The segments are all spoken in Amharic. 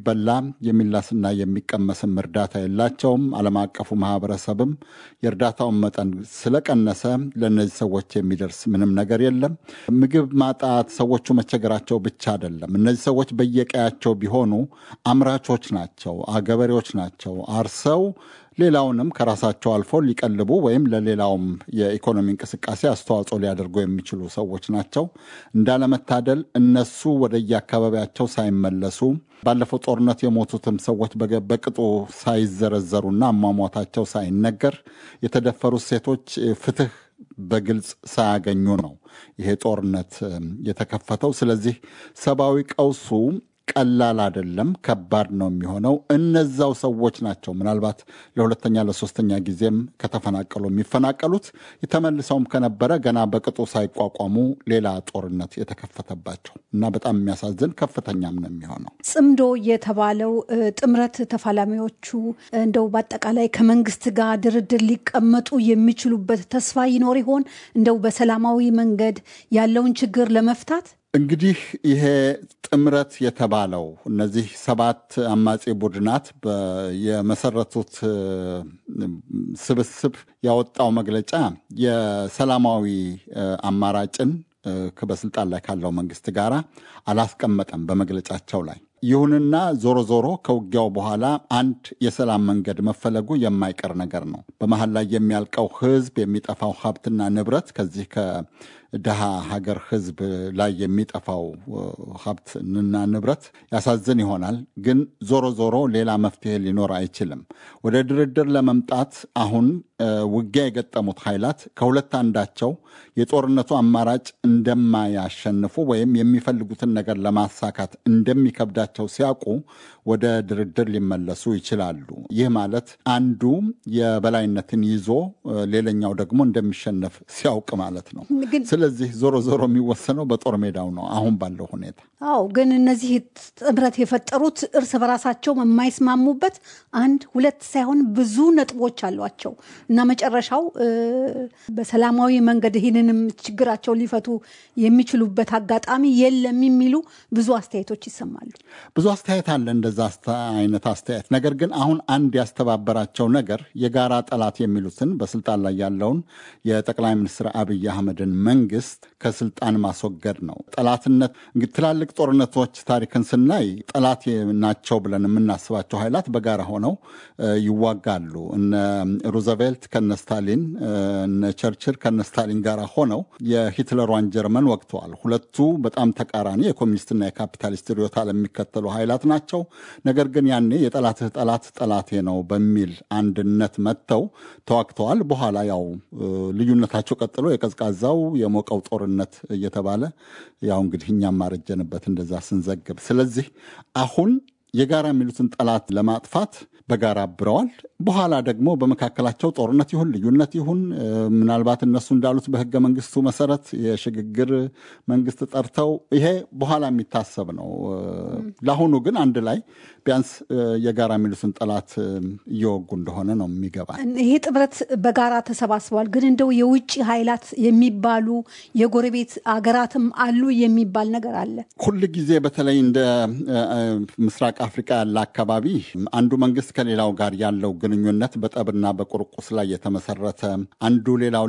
የሚበላ የሚላስና የሚቀመስም እርዳታ የላቸውም። ዓለም አቀፉ ማህበረሰብም የእርዳታውን መጠን ስለቀነሰ ለእነዚህ ሰዎች የሚደርስ ምንም ነገር የለም። ምግብ ማጣት ሰዎቹ መቸገራቸው ብቻ አይደለም። እነዚህ ሰዎች በየቀያቸው ቢሆኑ አምራቾች ናቸው፣ ገበሬዎች ናቸው። አርሰው ሌላውንም ከራሳቸው አልፎ ሊቀልቡ ወይም ለሌላውም የኢኮኖሚ እንቅስቃሴ አስተዋጽኦ ሊያደርጉ የሚችሉ ሰዎች ናቸው። እንዳለመታደል እነሱ ወደየአካባቢያቸው ሳይመለሱ ባለፈው ጦርነት የሞቱትም ሰዎች በቅጡ ሳይዘረዘሩና አሟሟታቸው ሳይነገር የተደፈሩት ሴቶች ፍትህ በግልጽ ሳያገኙ ነው ይሄ ጦርነት የተከፈተው። ስለዚህ ሰብአዊ ቀውሱ ቀላል አይደለም፣ ከባድ ነው የሚሆነው። እነዛው ሰዎች ናቸው ምናልባት ለሁለተኛ ለሶስተኛ ጊዜም ከተፈናቀሉ የሚፈናቀሉት ተመልሰውም ከነበረ ገና በቅጡ ሳይቋቋሙ ሌላ ጦርነት የተከፈተባቸው እና በጣም የሚያሳዝን ከፍተኛም ነው የሚሆነው። ጽምዶ የተባለው ጥምረት ተፋላሚዎቹ እንደው በአጠቃላይ ከመንግስት ጋር ድርድር ሊቀመጡ የሚችሉበት ተስፋ ይኖር ይሆን? እንደው በሰላማዊ መንገድ ያለውን ችግር ለመፍታት እንግዲህ ይሄ ጥምረት የተባለው እነዚህ ሰባት አማጺ ቡድናት የመሰረቱት ስብስብ ያወጣው መግለጫ የሰላማዊ አማራጭን በስልጣን ላይ ካለው መንግስት ጋር አላስቀመጠም በመግለጫቸው ላይ። ይሁንና ዞሮ ዞሮ ከውጊያው በኋላ አንድ የሰላም መንገድ መፈለጉ የማይቀር ነገር ነው። በመሀል ላይ የሚያልቀው ህዝብ፣ የሚጠፋው ሀብትና ንብረት ከዚህ ከድሃ ሀገር ህዝብ ላይ የሚጠፋው ሀብትና ንብረት ያሳዝን ይሆናል። ግን ዞሮ ዞሮ ሌላ መፍትሄ ሊኖር አይችልም። ወደ ድርድር ለመምጣት አሁን ውጊያ የገጠሙት ኃይላት ከሁለት አንዳቸው የጦርነቱ አማራጭ እንደማያሸንፉ ወይም የሚፈልጉትን ነገር ለማሳካት እንደሚከብዳቸው ሲያውቁ ወደ ድርድር ሊመለሱ ይችላሉ። ይህ ማለት አንዱ የበላይነትን ይዞ ሌላኛው ደግሞ እንደሚሸነፍ ሲያውቅ ማለት ነው። ስለዚህ ዞሮ ዞሮ የሚወሰነው በጦር ሜዳው ነው አሁን ባለው ሁኔታ። አዎ፣ ግን እነዚህ ጥምረት የፈጠሩት እርስ በራሳቸው የማይስማሙበት አንድ ሁለት ሳይሆን ብዙ ነጥቦች አሏቸው እና መጨረሻው በሰላማዊ መንገድ ይህንንም ችግራቸው ሊፈቱ የሚችሉበት አጋጣሚ የለም የሚሉ ብዙ አስተያየቶች ይሰማሉ። ብዙ አስተያየት አለ እንደዛ አይነት አስተያየት። ነገር ግን አሁን አንድ ያስተባበራቸው ነገር የጋራ ጠላት የሚሉትን በስልጣን ላይ ያለውን የጠቅላይ ሚኒስትር አብይ አህመድን መንግስት ከስልጣን ማስወገድ ነው። ጠላትነት እንግዲህ ትላልቅ ጦርነቶች ታሪክን ስናይ ጠላት ናቸው ብለን የምናስባቸው ኃይላት በጋራ ሆነው ይዋጋሉ። እነ ሩዘቬልት ከነ ስታሊን፣ እነ ቸርችል ከነ ስታሊን ጋር ሆነው የሂትለሯን ጀርመን ወቅተዋል። ሁለቱ በጣም ተቃራኒ የኮሚኒስትና የካፒታሊስት ርዕዮተ ዓለም የሚከተሉ ኃይላት ናቸው። ነገር ግን ያኔ የጠላትህ ጠላት ጠላቴ ነው በሚል አንድነት መጥተው ተዋግተዋል። በኋላ ያው ልዩነታቸው ቀጥሎ የቀዝቃዛው የሞቀው ጦርነት እየተባለ ያው እንግዲህ እኛም ማረጀንበት እንደዛ ስንዘግብ። ስለዚህ አሁን የጋራ የሚሉትን ጠላት ለማጥፋት በጋራ አብረዋል። በኋላ ደግሞ በመካከላቸው ጦርነት ይሁን ልዩነት ይሁን ምናልባት እነሱ እንዳሉት በህገ መንግስቱ መሰረት የሽግግር መንግስት ጠርተው ይሄ በኋላ የሚታሰብ ነው። ለአሁኑ ግን አንድ ላይ ቢያንስ የጋራ የሚሉትን ጠላት እየወጉ እንደሆነ ነው የሚገባ። ይሄ ጥምረት በጋራ ተሰባስበዋል። ግን እንደው የውጭ ኃይላት የሚባሉ የጎረቤት አገራትም አሉ የሚባል ነገር አለ። ሁል ጊዜ በተለይ እንደ ምስራቅ አፍሪካ ያለ አካባቢ አንዱ መንግስት ከሌላው ጋር ያለው ግንኙነት በጠብና በቁርቁስ ላይ የተመሰረተ አንዱ ሌላውን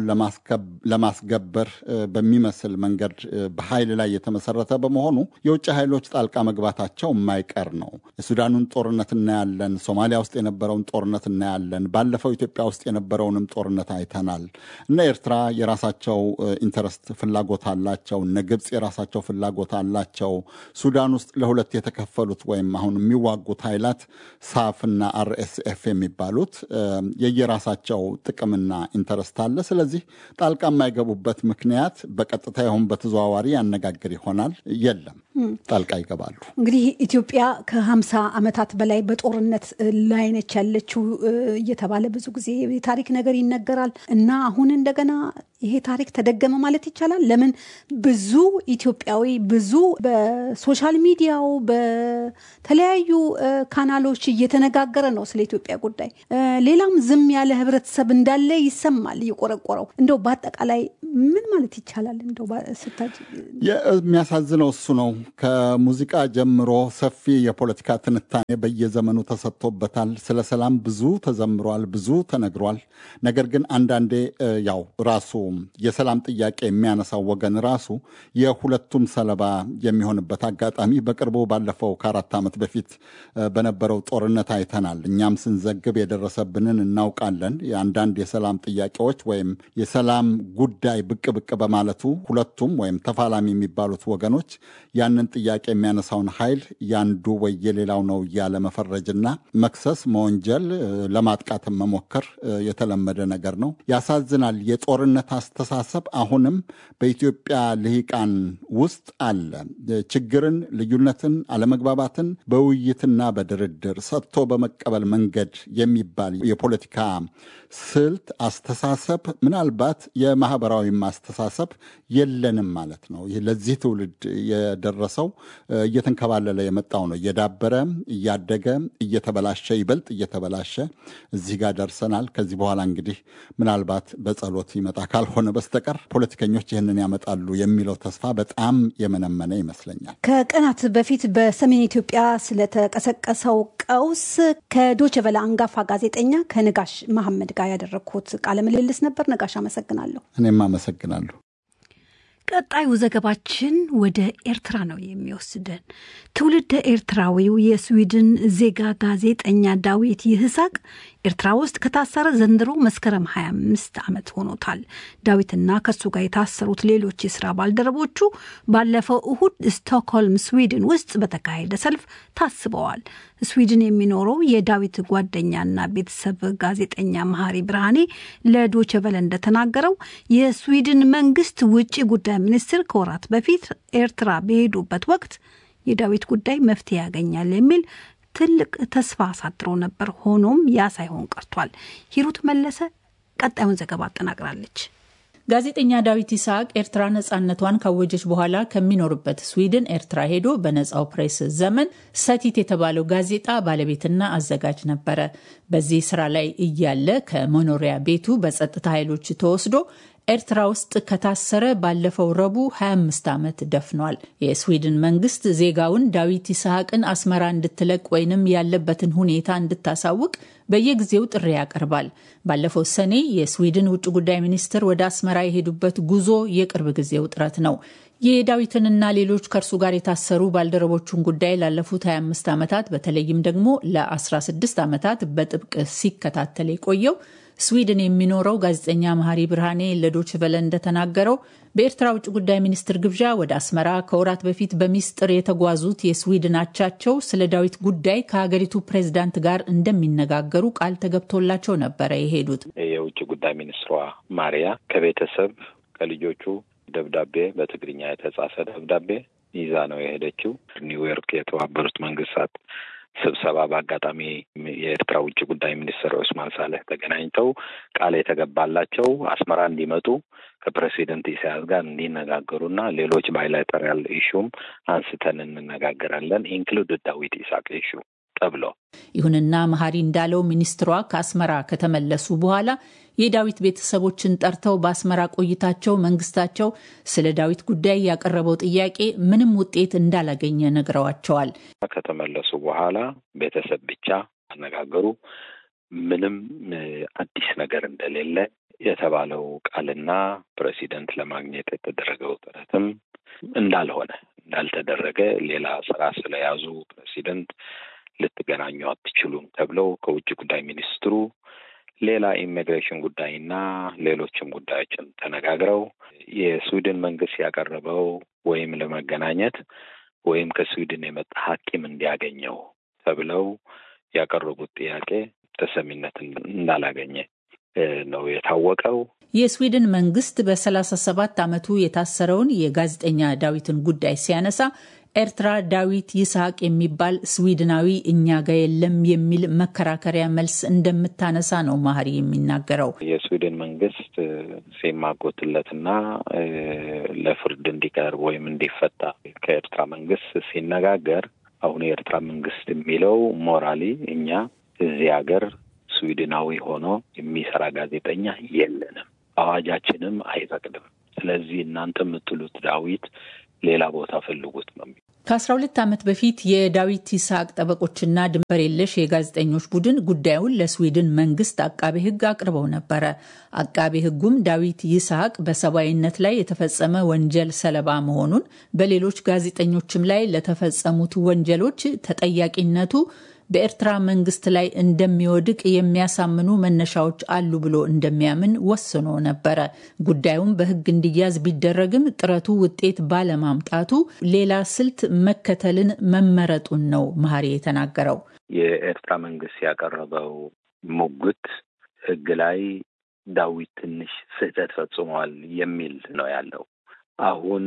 ለማስገበር በሚመስል መንገድ በኃይል ላይ የተመሰረተ በመሆኑ የውጭ ኃይሎች ጣልቃ መግባታቸው የማይቀር ነው። የሱዳኑን ጦርነት እናያለን። ሶማሊያ ውስጥ የነበረውን ጦርነት እናያለን። ባለፈው ኢትዮጵያ ውስጥ የነበረውንም ጦርነት አይተናል። እነ ኤርትራ የራሳቸው ኢንተረስት ፍላጎት አላቸው። እነ ግብፅ የራሳቸው ፍላጎት አላቸው። ሱዳን ውስጥ ለሁለት የተከፈሉት ወይም አሁን የሚዋጉት ኃይላት ሳፍና አርኤስኤፍ የሚባሉት የየራሳቸው ጥቅምና ኢንተረስት አለ። ስለዚህ ጣልቃ የማይገቡበት ምክንያት በቀጥታ ይሁን በተዘዋዋሪ ያነጋግር ይሆናል የለም፣ ጣልቃ ይገባሉ። እንግዲህ ኢትዮጵያ ከሀምሳ ዓመታት በላይ በጦርነት ላይ ነች ያለችው እየተባለ ብዙ ጊዜ የታሪክ ነገር ይነገራል እና አሁን እንደገና ይሄ ታሪክ ተደገመ ማለት ይቻላል። ለምን ብዙ ኢትዮጵያዊ ብዙ በሶሻል ሚዲያው በተለያዩ ካናሎች እየተነጋገረ ነው ስለ ኢትዮጵያ ጉዳይ። ሌላም ዝም ያለ ህብረተሰብ እንዳለ ይሰማል እየቆረቆረው። እንደው በአጠቃላይ ምን ማለት ይቻላል? እንደው ስታጅ የሚያሳዝነው እሱ ነው። ከሙዚቃ ጀምሮ ሰፊ የፖለቲካ ትንታኔ በየዘመኑ ተሰጥቶበታል። ስለ ሰላም ብዙ ተዘምሯል፣ ብዙ ተነግሯል። ነገር ግን አንዳንዴ ያው ራሱ የሰላም ጥያቄ የሚያነሳው ወገን ራሱ የሁለቱም ሰለባ የሚሆንበት አጋጣሚ በቅርቡ ባለፈው ከአራት ዓመት በፊት በነበረው ጦርነት አይተናል። እኛም ስንዘግብ የደረሰብንን እናውቃለን። የአንዳንድ የሰላም ጥያቄዎች ወይም የሰላም ጉዳይ ብቅ ብቅ በማለቱ ሁለቱም ወይም ተፋላሚ የሚባሉት ወገኖች ያንን ጥያቄ የሚያነሳውን ኃይል ያንዱ ወይ የሌላው ነው እያለ መፈረጅና መክሰስ፣ መወንጀል፣ ለማጥቃትም መሞከር የተለመደ ነገር ነው። ያሳዝናል። የጦርነት አስተሳሰብ አሁንም በኢትዮጵያ ልሂቃን ውስጥ አለ። ችግርን፣ ልዩነትን፣ አለመግባባትን በውይይትና በድርድር ሰጥቶ በመቀበል መንገድ የሚባል የፖለቲካ ስልት አስተሳሰብ ምናልባት የማህበራዊም አስተሳሰብ የለንም ማለት ነው። ይህ ለዚህ ትውልድ የደረሰው እየተንከባለለ የመጣው ነው። እየዳበረ እያደገ እየተበላሸ ይበልጥ እየተበላሸ እዚህ ጋር ደርሰናል። ከዚህ በኋላ እንግዲህ ምናልባት በጸሎት ይመጣ ካልሆነ በስተቀር ፖለቲከኞች ይህንን ያመጣሉ የሚለው ተስፋ በጣም የመነመነ ይመስለኛል። ከቀናት በፊት በሰሜን ኢትዮጵያ ስለተቀሰቀሰው ቀውስ ከዶቼ ቬለ አንጋፋ ጋዜጠኛ ከነጋሽ መሐመድ ጋር ያደረግኩት ቃለ ምልልስ ነበር። ነጋሽ አመሰግናለሁ። እኔም አመሰግናለሁ። ቀጣዩ ዘገባችን ወደ ኤርትራ ነው የሚወስደን። ትውልደ ኤርትራዊው የስዊድን ዜጋ ጋዜጠኛ ዳዊት ይህሳቅ ኤርትራ ውስጥ ከታሰረ ዘንድሮ መስከረም 25 ዓመት ሆኖታል። ዳዊትና ከሱ ጋር የታሰሩት ሌሎች የስራ ባልደረቦቹ ባለፈው እሁድ ስቶክሆልም ስዊድን ውስጥ በተካሄደ ሰልፍ ታስበዋል። ስዊድን የሚኖረው የዳዊት ጓደኛና ቤተሰብ ጋዜጠኛ መሀሪ ብርሃኔ ለዶቸቨለ እንደተናገረው የስዊድን መንግስት ውጭ ጉዳይ ሚኒስትር ከወራት በፊት ኤርትራ በሄዱበት ወቅት የዳዊት ጉዳይ መፍትሄ ያገኛል የሚል ትልቅ ተስፋ አሳድሮ ነበር። ሆኖም ያ ሳይሆን ቀርቷል። ሂሩት መለሰ ቀጣዩን ዘገባ አጠናቅራለች። ጋዜጠኛ ዳዊት ይስሐቅ ኤርትራ ነጻነቷን ካወጀች በኋላ ከሚኖርበት ስዊድን ኤርትራ ሄዶ በነጻው ፕሬስ ዘመን ሰቲት የተባለው ጋዜጣ ባለቤትና አዘጋጅ ነበረ። በዚህ ስራ ላይ እያለ ከመኖሪያ ቤቱ በጸጥታ ኃይሎች ተወስዶ ኤርትራ ውስጥ ከታሰረ ባለፈው ረቡዕ 25 ዓመት ደፍኗል። የስዊድን መንግስት ዜጋውን ዳዊት ይስሐቅን አስመራ እንድትለቅ ወይንም ያለበትን ሁኔታ እንድታሳውቅ በየጊዜው ጥሪ ያቀርባል። ባለፈው ሰኔ የስዊድን ውጭ ጉዳይ ሚኒስትር ወደ አስመራ የሄዱበት ጉዞ የቅርብ ጊዜ ውጥረት ነው። የዳዊትንና ሌሎች ከእርሱ ጋር የታሰሩ ባልደረቦቹን ጉዳይ ላለፉት 25 ዓመታት በተለይም ደግሞ ለ16 ዓመታት በጥብቅ ሲከታተል የቆየው ስዊድን የሚኖረው ጋዜጠኛ መሀሪ ብርሃኔ ለዶች ቨለ እንደተናገረው በኤርትራ ውጭ ጉዳይ ሚኒስትር ግብዣ ወደ አስመራ ከወራት በፊት በሚስጥር የተጓዙት የስዊድን አቻቸው ስለ ዳዊት ጉዳይ ከሀገሪቱ ፕሬዝዳንት ጋር እንደሚነጋገሩ ቃል ተገብቶላቸው ነበረ የሄዱት። የውጭ ጉዳይ ሚኒስትሯ ማሪያ ከቤተሰብ ከልጆቹ ደብዳቤ በትግርኛ የተጻፈ ደብዳቤ ይዛ ነው የሄደችው። ኒውዮርክ የተባበሩት መንግስታት ስብሰባ በአጋጣሚ የኤርትራ ውጭ ጉዳይ ሚኒስትር ኦስማን ሳለህ ተገናኝተው ቃል የተገባላቸው አስመራ እንዲመጡ ከፕሬሲደንት ኢሳያስ ጋር እንዲነጋገሩና ሌሎች ባይላተራል ኢሹም አንስተን እንነጋገራለን ኢንክሉድ ዳዊት ኢሳቅ ኢሹ ተብሎ ይሁንና መሀሪ እንዳለው ሚኒስትሯ ከአስመራ ከተመለሱ በኋላ የዳዊት ቤተሰቦችን ጠርተው በአስመራ ቆይታቸው መንግስታቸው ስለ ዳዊት ጉዳይ ያቀረበው ጥያቄ ምንም ውጤት እንዳላገኘ ነግረዋቸዋል። ከተመለሱ በኋላ ቤተሰብ ብቻ አነጋገሩ። ምንም አዲስ ነገር እንደሌለ የተባለው ቃልና ፕሬሲደንት ለማግኘት የተደረገው ጥረትም እንዳልሆነ እንዳልተደረገ ሌላ ስራ ስለያዙ ፕሬሲደንት ልትገናኙ አትችሉም ተብለው ከውጭ ጉዳይ ሚኒስትሩ ሌላ ኢሚግሬሽን ጉዳይና ሌሎችም ጉዳዮችን ተነጋግረው የስዊድን መንግስት ያቀረበው ወይም ለመገናኘት ወይም ከስዊድን የመጣ ሐኪም እንዲያገኘው ተብለው ያቀረቡት ጥያቄ ተሰሚነት እንዳላገኘ ነው የታወቀው። የስዊድን መንግስት በሰላሳ ሰባት ዓመቱ የታሰረውን የጋዜጠኛ ዳዊትን ጉዳይ ሲያነሳ ኤርትራ ዳዊት ይስሐቅ የሚባል ስዊድናዊ እኛ ጋ የለም የሚል መከራከሪያ መልስ እንደምታነሳ ነው ማህሪ የሚናገረው። የስዊድን መንግስት ሲማጎትለትና ለፍርድ እንዲቀርብ ወይም እንዲፈታ ከኤርትራ መንግስት ሲነጋገር አሁን የኤርትራ መንግስት የሚለው ሞራሊ እኛ እዚህ ሀገር ስዊድናዊ ሆኖ የሚሰራ ጋዜጠኛ የለንም፣ አዋጃችንም አይፈቅድም ስለዚህ እናንተ የምትሉት ዳዊት ሌላ ቦታ ፈልጉት ነው። ከአስራ ሁለት ዓመት በፊት የዳዊት ይስሐቅ ጠበቆችና ድንበር የለሽ የጋዜጠኞች ቡድን ጉዳዩን ለስዊድን መንግስት አቃቤ ሕግ አቅርበው ነበረ። አቃቤ ሕጉም ዳዊት ይስሐቅ በሰብአዊነት ላይ የተፈጸመ ወንጀል ሰለባ መሆኑን፣ በሌሎች ጋዜጠኞችም ላይ ለተፈጸሙት ወንጀሎች ተጠያቂነቱ በኤርትራ መንግስት ላይ እንደሚወድቅ የሚያሳምኑ መነሻዎች አሉ ብሎ እንደሚያምን ወስኖ ነበረ። ጉዳዩም በህግ እንዲያዝ ቢደረግም ጥረቱ ውጤት ባለማምጣቱ ሌላ ስልት መከተልን መመረጡን ነው መሀሪ የተናገረው። የኤርትራ መንግስት ያቀረበው ሙግት ህግ ላይ ዳዊት ትንሽ ስህተት ፈጽሟል የሚል ነው ያለው። አሁን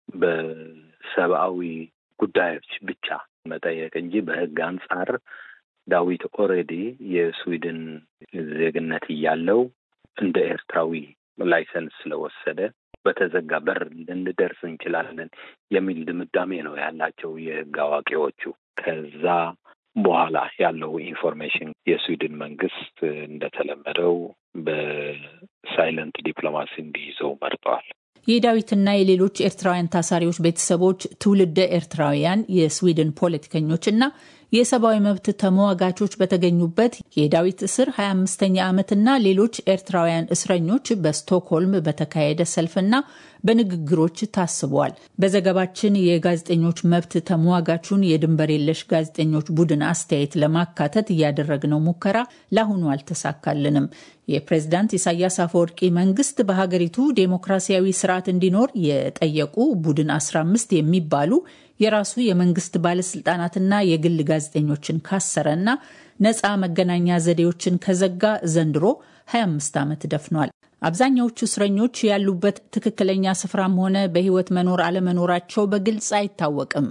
በሰብአዊ ጉዳዮች ብቻ መጠየቅ እንጂ በህግ አንጻር ዳዊት ኦልሬዲ የስዊድን ዜግነት እያለው እንደ ኤርትራዊ ላይሰንስ ስለወሰደ በተዘጋ በር ልንደርስ እንችላለን የሚል ድምዳሜ ነው ያላቸው የህግ አዋቂዎቹ። ከዛ በኋላ ያለው ኢንፎርሜሽን የስዊድን መንግስት እንደተለመደው በሳይለንት ዲፕሎማሲ እንዲይዘው መርጠዋል። የዳዊትና የሌሎች ኤርትራውያን ታሳሪዎች ቤተሰቦች፣ ትውልደ ኤርትራውያን፣ የስዊድን ፖለቲከኞች እና የሰብአዊ መብት ተሟጋቾች በተገኙበት የዳዊት እስር 25ኛ ዓመትና ሌሎች ኤርትራውያን እስረኞች በስቶክሆልም በተካሄደ ሰልፍና በንግግሮች ታስበዋል። በዘገባችን የጋዜጠኞች መብት ተሟጋቹን የድንበር የለሽ ጋዜጠኞች ቡድን አስተያየት ለማካተት እያደረግነው ሙከራ ለአሁኑ አልተሳካልንም። የፕሬዝዳንት ኢሳያስ አፈወርቂ መንግስት በሀገሪቱ ዴሞክራሲያዊ ስርዓት እንዲኖር የጠየቁ ቡድን 15 የሚባሉ የራሱ የመንግስት ባለስልጣናትና የግል ጋዜጠኞችን ካሰረና ነፃ መገናኛ ዘዴዎችን ከዘጋ ዘንድሮ 25 ዓመት ደፍኗል። አብዛኛዎቹ እስረኞች ያሉበት ትክክለኛ ስፍራም ሆነ በሕይወት መኖር አለመኖራቸው በግልጽ አይታወቅም።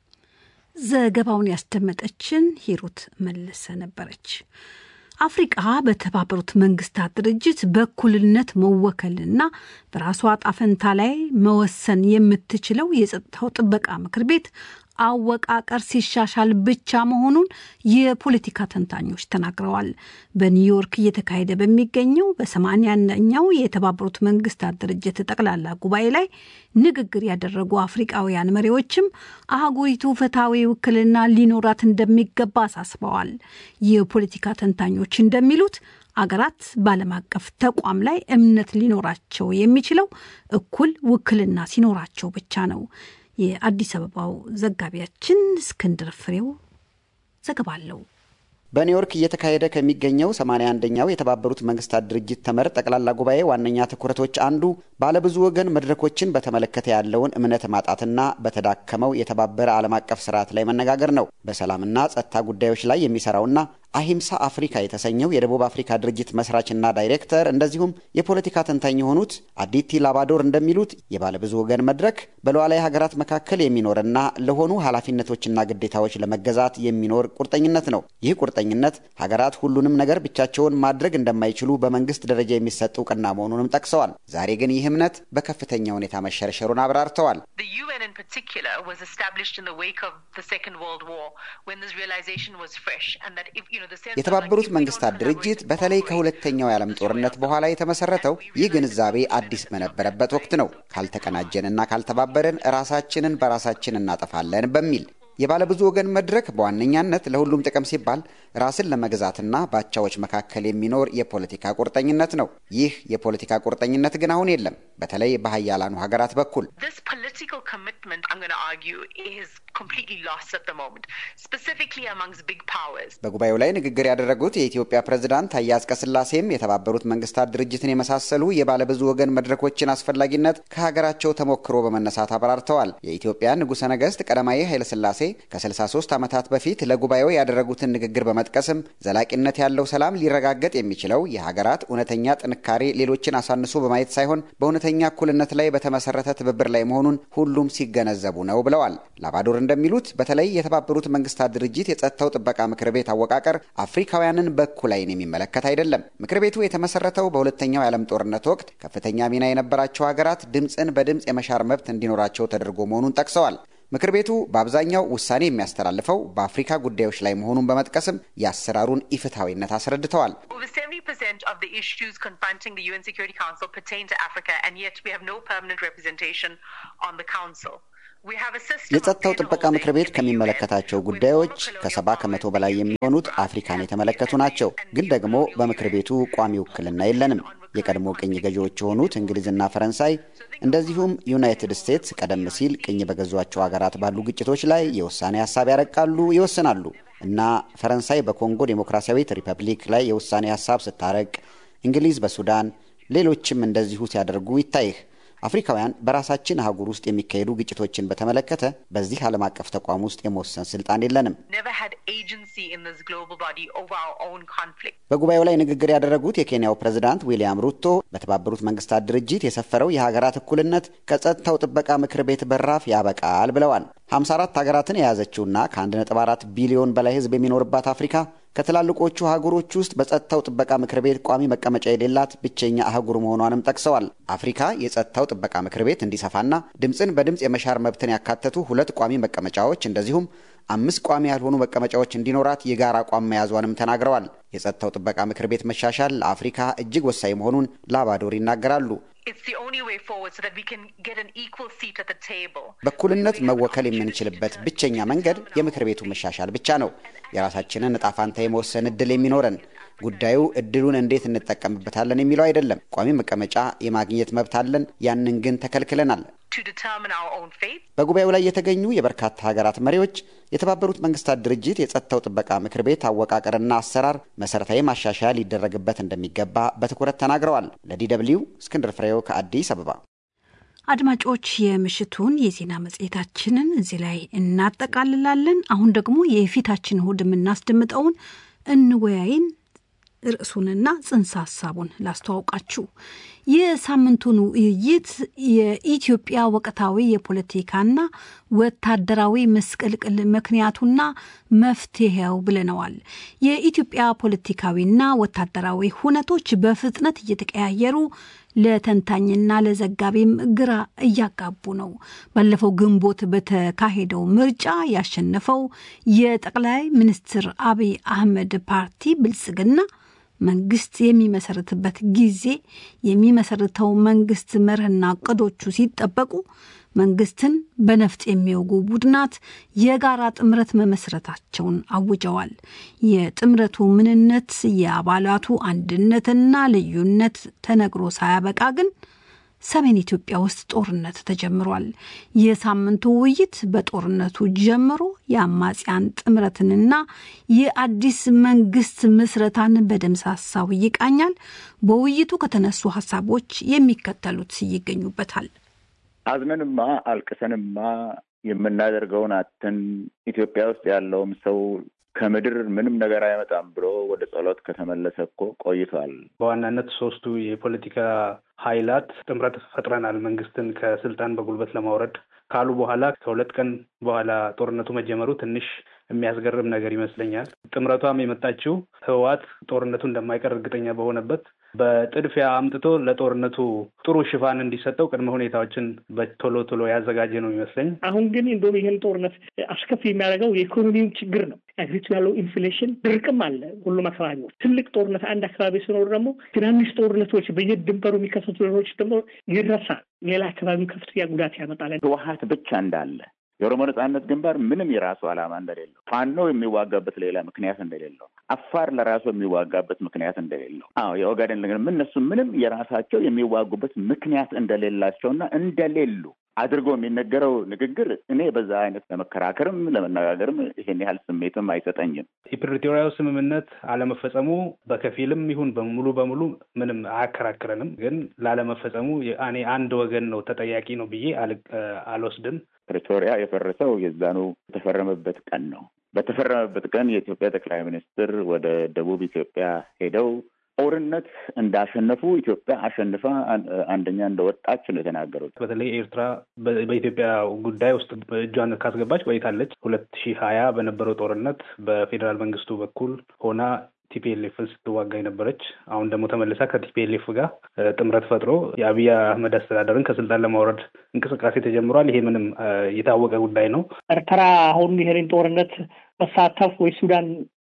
ዘገባውን ያስደመጠችን ሂሩት መለሰ ነበረች። አፍሪቃ በተባበሩት መንግስታት ድርጅት በእኩልነት መወከልና በራሷ ጣፈንታ ላይ መወሰን የምትችለው የጸጥታው ጥበቃ ምክር ቤት አወቃቀር ሲሻሻል ብቻ መሆኑን የፖለቲካ ተንታኞች ተናግረዋል። በኒውዮርክ እየተካሄደ በሚገኘው በሰማንያኛው የተባበሩት መንግስታት ድርጅት ጠቅላላ ጉባኤ ላይ ንግግር ያደረጉ አፍሪቃውያን መሪዎችም አህጉሪቱ ፍትሐዊ ውክልና ሊኖራት እንደሚገባ አሳስበዋል። የፖለቲካ ተንታኞች እንደሚሉት አገራት በዓለም አቀፍ ተቋም ላይ እምነት ሊኖራቸው የሚችለው እኩል ውክልና ሲኖራቸው ብቻ ነው። የአዲስ አበባው ዘጋቢያችን እስክንድር ፍሬው ዘገባ አለው። በኒውዮርክ እየተካሄደ ከሚገኘው 81ኛው የተባበሩት መንግስታት ድርጅት ተመድ ጠቅላላ ጉባኤ ዋነኛ ትኩረቶች አንዱ ባለብዙ ወገን መድረኮችን በተመለከተ ያለውን እምነት ማጣትና በተዳከመው የተባበረ ዓለም አቀፍ ስርዓት ላይ መነጋገር ነው። በሰላምና ጸጥታ ጉዳዮች ላይ የሚሰራውና አሂምሳ አፍሪካ የተሰኘው የደቡብ አፍሪካ ድርጅት መስራችና ዳይሬክተር እንደዚሁም የፖለቲካ ተንታኝ የሆኑት አዲቲ ላባዶር እንደሚሉት የባለብዙ ወገን መድረክ በሉዓላዊ ሀገራት መካከል የሚኖርና ለሆኑ ኃላፊነቶችና ግዴታዎች ለመገዛት የሚኖር ቁርጠኝነት ነው። ይህ ቁርጠኝነት ሀገራት ሁሉንም ነገር ብቻቸውን ማድረግ እንደማይችሉ በመንግስት ደረጃ የሚሰጥ እውቅና መሆኑንም ጠቅሰዋል። ዛሬ ግን ይህ እምነት በከፍተኛ ሁኔታ መሸርሸሩን አብራርተዋል። የተባበሩት መንግስታት ድርጅት በተለይ ከሁለተኛው የዓለም ጦርነት በኋላ የተመሰረተው ይህ ግንዛቤ አዲስ በነበረበት ወቅት ነው። ካልተቀናጀንና ካልተባበረን ራሳችንን በራሳችን እናጠፋለን በሚል የባለብዙ ወገን መድረክ በዋነኛነት ለሁሉም ጥቅም ሲባል ራስን ለመግዛትና በአቻዎች መካከል የሚኖር የፖለቲካ ቁርጠኝነት ነው። ይህ የፖለቲካ ቁርጠኝነት ግን አሁን የለም፣ በተለይ በሀያላኑ ሀገራት በኩል። በጉባኤው ላይ ንግግር ያደረጉት የኢትዮጵያ ፕሬዝዳንት ታዬ አጽቀሥላሴም የተባበሩት መንግስታት ድርጅትን የመሳሰሉ የባለብዙ ወገን መድረኮችን አስፈላጊነት ከሀገራቸው ተሞክሮ በመነሳት አብራርተዋል። የኢትዮጵያ ንጉሠ ነገሥት ቀዳማዊ ኃይለሥላሴ ከ63 ዓመታት በፊት ለጉባኤው ያደረጉትን ንግግር በመጥቀስም ዘላቂነት ያለው ሰላም ሊረጋገጥ የሚችለው የሀገራት እውነተኛ ጥንካሬ ሌሎችን አሳንሶ በማየት ሳይሆን በእውነተኛ እኩልነት ላይ በተመሰረተ ትብብር ላይ መሆኑን ሁሉም ሲገነዘቡ ነው ብለዋል። ላባዶር እንደሚሉት በተለይ የተባበሩት መንግስታት ድርጅት የጸጥታው ጥበቃ ምክር ቤት አወቃቀር አፍሪካውያንን በእኩል ዓይን የሚመለከት አይደለም። ምክር ቤቱ የተመሰረተው በሁለተኛው የዓለም ጦርነት ወቅት ከፍተኛ ሚና የነበራቸው ሀገራት ድምፅን በድምፅ የመሻር መብት እንዲኖራቸው ተደርጎ መሆኑን ጠቅሰዋል። ምክር ቤቱ በአብዛኛው ውሳኔ የሚያስተላልፈው በአፍሪካ ጉዳዮች ላይ መሆኑን በመጥቀስም የአሰራሩን ኢፍትሐዊነት አስረድተዋል። percent of the issues confronting the UN Security Council pertain to Africa, and yet we have no permanent representation on the council. የጸጥታው ጥበቃ ምክር ቤት ከሚመለከታቸው ጉዳዮች ከሰባ ከመቶ በላይ የሚሆኑት አፍሪካን የተመለከቱ ናቸው። ግን ደግሞ በምክር ቤቱ ቋሚ ውክልና የለንም። የቀድሞ ቅኝ ገዢዎች የሆኑት እንግሊዝና ፈረንሳይ እንደዚሁም ዩናይትድ ስቴትስ ቀደም ሲል ቅኝ በገዟቸው ሀገራት ባሉ ግጭቶች ላይ የውሳኔ ሀሳብ ያረቃሉ፣ ይወስናሉ እና ፈረንሳይ በኮንጎ ዴሞክራሲያዊት ሪፐብሊክ ላይ የውሳኔ ሀሳብ ስታረቅ፣ እንግሊዝ በሱዳን ሌሎችም እንደዚሁ ሲያደርጉ ይታይህ። አፍሪካውያን በራሳችን አህጉር ውስጥ የሚካሄዱ ግጭቶችን በተመለከተ በዚህ ዓለም አቀፍ ተቋም ውስጥ የመወሰን ስልጣን የለንም። በጉባኤው ላይ ንግግር ያደረጉት የኬንያው ፕሬዝዳንት ዊልያም ሩቶ በተባበሩት መንግስታት ድርጅት የሰፈረው የሀገራት እኩልነት ከጸጥታው ጥበቃ ምክር ቤት በራፍ ያበቃል ብለዋል። 54 ሀገራትን የያዘችውና ከ1.4 ቢሊዮን በላይ ሕዝብ የሚኖርባት አፍሪካ ከትላልቆቹ አህጉሮች ውስጥ በጸጥታው ጥበቃ ምክር ቤት ቋሚ መቀመጫ የሌላት ብቸኛ አህጉር መሆኗንም ጠቅሰዋል። አፍሪካ የጸጥታው ጥበቃ ምክር ቤት እንዲሰፋና ድምፅን በድምፅ የመሻር መብትን ያካተቱ ሁለት ቋሚ መቀመጫዎች እንደዚሁም አምስት ቋሚ ያልሆኑ መቀመጫዎች እንዲኖራት የጋራ አቋም መያዟንም ተናግረዋል። የጸጥታው ጥበቃ ምክር ቤት መሻሻል ለአፍሪካ እጅግ ወሳኝ መሆኑን ላባዶር ይናገራሉ። በእኩልነት መወከል የምንችልበት ብቸኛ መንገድ የምክር ቤቱ መሻሻል ብቻ ነው። የራሳችንን እጣ ፋንታ የመወሰን እድል የሚኖረን ጉዳዩ እድሉን እንዴት እንጠቀምበታለን የሚለው አይደለም። ቋሚ መቀመጫ የማግኘት መብት አለን፣ ያንን ግን ተከልክለናል። በጉባኤው ላይ የተገኙ የበርካታ ሀገራት መሪዎች የተባበሩት መንግስታት ድርጅት የጸጥታው ጥበቃ ምክር ቤት አወቃቀርና አሰራር መሰረታዊ ማሻሻያ ሊደረግበት እንደሚገባ በትኩረት ተናግረዋል። ለዲደብሊው እስክንድር ፍሬው ከአዲስ አበባ። አድማጮች፣ የምሽቱን የዜና መጽሔታችንን እዚህ ላይ እናጠቃልላለን። አሁን ደግሞ የፊታችን እሁድ የምናስደምጠውን እንወያይን ርዕሱንና ጽንሰ ሀሳቡን ላስተዋውቃችሁ። የሳምንቱን ውይይት የኢትዮጵያ ወቅታዊ የፖለቲካና ወታደራዊ ምስቅልቅል ምክንያቱና መፍትሄው ብለነዋል። የኢትዮጵያ ፖለቲካዊና ወታደራዊ ሁነቶች በፍጥነት እየተቀያየሩ ለተንታኝና ለዘጋቢም ግራ እያጋቡ ነው። ባለፈው ግንቦት በተካሄደው ምርጫ ያሸነፈው የጠቅላይ ሚኒስትር አብይ አህመድ ፓርቲ ብልጽግና መንግስት የሚመሰርትበት ጊዜ የሚመሰርተው መንግስት መርህና እቅዶቹ ሲጠበቁ መንግስትን በነፍጥ የሚወጉ ቡድናት የጋራ ጥምረት መመስረታቸውን አውጀዋል። የጥምረቱ ምንነት፣ የአባላቱ አንድነትና ልዩነት ተነግሮ ሳያበቃ ግን ሰሜን ኢትዮጵያ ውስጥ ጦርነት ተጀምሯል። የሳምንቱ ውይይት በጦርነቱ ጀምሮ የአማጽያን ጥምረትንና የአዲስ መንግስት ምስረታን በደምሳሳው ይቃኛል። በውይይቱ ከተነሱ ሀሳቦች የሚከተሉት ይገኙበታል። አዝነንማ አልቅሰንማ የምናደርገውን አተን ኢትዮጵያ ውስጥ ያለውም ሰው ከምድር ምንም ነገር አይመጣም ብሎ ወደ ጸሎት ከተመለሰ እኮ ቆይቷል። በዋናነት ሶስቱ የፖለቲካ ኃይላት ጥምረት ፈጥረናል መንግስትን ከስልጣን በጉልበት ለማውረድ ካሉ በኋላ ከሁለት ቀን በኋላ ጦርነቱ መጀመሩ ትንሽ የሚያስገርም ነገር ይመስለኛል። ጥምረቷም የመጣችው ህወሓት ጦርነቱ እንደማይቀር እርግጠኛ በሆነበት በጥድፊያ አምጥቶ ለጦርነቱ ጥሩ ሽፋን እንዲሰጠው ቅድመ ሁኔታዎችን በቶሎ ቶሎ ያዘጋጀ ነው ይመስለኝ። አሁን ግን እንደውም ይህን ጦርነት አስከፊ የሚያደርገው የኢኮኖሚው ችግር ነው። አገሪቱ ያለው ኢንፍሌሽን፣ ድርቅም አለ ሁሉም አካባቢዎች። ትልቅ ጦርነት አንድ አካባቢ ሲኖር ደግሞ ትናንሽ ጦርነቶች በየድንበሩ የሚከሰቱ ነገሮች ደግሞ ይረሳል። ሌላ አካባቢው ከፍተኛ ጉዳት ያመጣል። ህወሓት ብቻ እንዳለ የኦሮሞ ነጻነት ግንባር ምንም የራሱ ዓላማ እንደሌለው፣ ፋኖ የሚዋጋበት ሌላ ምክንያት እንደሌለው፣ አፋር ለራሱ የሚዋጋበት ምክንያት እንደሌለው፣ አዎ የኦጋዴን ግን እነሱ ምንም የራሳቸው የሚዋጉበት ምክንያት እንደሌላቸውና እንደሌሉ አድርጎ የሚነገረው ንግግር እኔ በዛ አይነት ለመከራከርም ለመነጋገርም ይሄን ያህል ስሜትም አይሰጠኝም። የፕሪቶሪያው ስምምነት አለመፈጸሙ በከፊልም ይሁን በሙሉ በሙሉ ምንም አያከራክረንም። ግን ላለመፈጸሙ እኔ አንድ ወገን ነው ተጠያቂ ነው ብዬ አልወስድም። ፕሪቶሪያ የፈረሰው የዛኑ የተፈረመበት ቀን ነው። በተፈረመበት ቀን የኢትዮጵያ ጠቅላይ ሚኒስትር ወደ ደቡብ ኢትዮጵያ ሄደው ጦርነት እንዳሸነፉ ኢትዮጵያ አሸንፋ አንደኛ እንደወጣች ነው የተናገሩት። በተለይ ኤርትራ በኢትዮጵያ ጉዳይ ውስጥ እጇን ካስገባች ቆይታለች። ሁለት ሺህ ሀያ በነበረው ጦርነት በፌዴራል መንግስቱ በኩል ሆና ቲፒኤልኤፍን ስትዋጋ የነበረች አሁን ደግሞ ተመልሳ ከቲፒኤልኤፍ ጋር ጥምረት ፈጥሮ የአብይ አህመድ አስተዳደርን ከስልጣን ለማውረድ እንቅስቃሴ ተጀምሯል። ይሄ ምንም የታወቀ ጉዳይ ነው። ኤርትራ አሁን ይሄንን ጦርነት መሳተፍ ወይ ሱዳን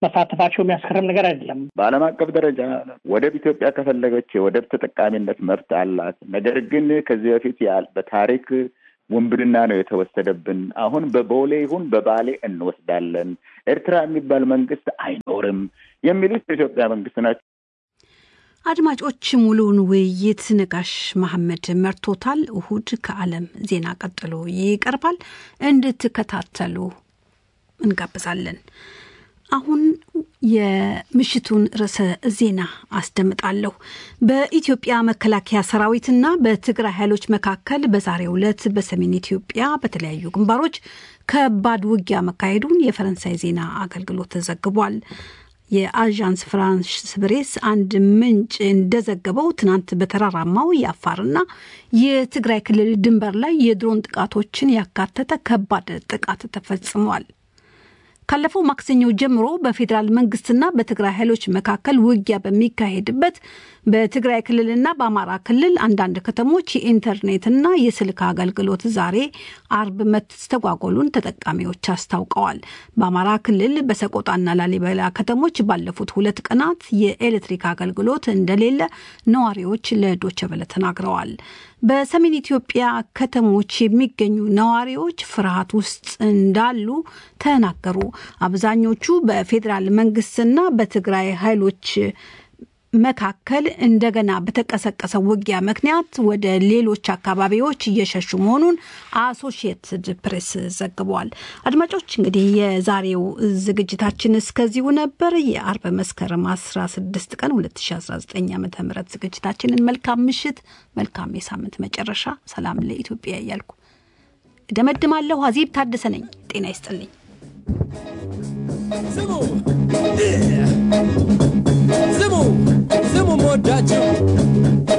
መሳተፋቸው የሚያስገርም ነገር አይደለም። በዓለም አቀፍ ደረጃ ወደብ ኢትዮጵያ ከፈለገች የወደብ ተጠቃሚነት መብት አላት። ነገር ግን ከዚህ በፊት በታሪክ ውንብድና ነው የተወሰደብን። አሁን በቦሌ ይሁን በባሌ እንወስዳለን፣ ኤርትራ የሚባል መንግስት አይኖርም የሚሉት የኢትዮጵያ መንግስት ናቸው። አድማጮች ሙሉውን ውይይት ነጋሽ መሐመድ መርቶታል። እሁድ ከዓለም ዜና ቀጥሎ ይቀርባል። እንድትከታተሉ እንጋብዛለን። አሁን የምሽቱን ርዕሰ ዜና አስደምጣለሁ። በኢትዮጵያ መከላከያ ሰራዊትና በትግራይ ኃይሎች መካከል በዛሬው ዕለት በሰሜን ኢትዮጵያ በተለያዩ ግንባሮች ከባድ ውጊያ መካሄዱን የፈረንሳይ ዜና አገልግሎት ዘግቧል። የአዣንስ ፍራንስ ፕሬስ አንድ ምንጭ እንደዘገበው ትናንት በተራራማው የአፋርና የትግራይ ክልል ድንበር ላይ የድሮን ጥቃቶችን ያካተተ ከባድ ጥቃት ተፈጽሟል። ካለፈው ማክሰኞ ጀምሮ በፌዴራል መንግስትና በትግራይ ኃይሎች መካከል ውጊያ በሚካሄድበት በትግራይ ክልልና በአማራ ክልል አንዳንድ ከተሞች የኢንተርኔትና የስልክ አገልግሎት ዛሬ አርብ መስተጓጎሉን ተጠቃሚዎች አስታውቀዋል። በአማራ ክልል በሰቆጣና ላሊበላ ከተሞች ባለፉት ሁለት ቀናት የኤሌክትሪክ አገልግሎት እንደሌለ ነዋሪዎች ለዶቼ ቬለ ተናግረዋል። በሰሜን ኢትዮጵያ ከተሞች የሚገኙ ነዋሪዎች ፍርሃት ውስጥ እንዳሉ ተናገሩ። አብዛኞቹ በፌዴራል መንግስትና በትግራይ ኃይሎች መካከል እንደገና በተቀሰቀሰው ውጊያ ምክንያት ወደ ሌሎች አካባቢዎች እየሸሹ መሆኑን አሶሺየትድ ፕሬስ ዘግቧል። አድማጮች እንግዲህ የዛሬው ዝግጅታችን እስከዚሁ ነበር። የአርብ መስከረም 16 ቀን 2019 ዓ ም ዝግጅታችንን መልካም ምሽት፣ መልካም የሳምንት መጨረሻ፣ ሰላም ለኢትዮጵያ እያልኩ እደመድማለሁ። አዜብ ታደሰ ነኝ። ጤና ይስጥልኝ። ስሙ ስሙ ስሙ፣ ወዳቸው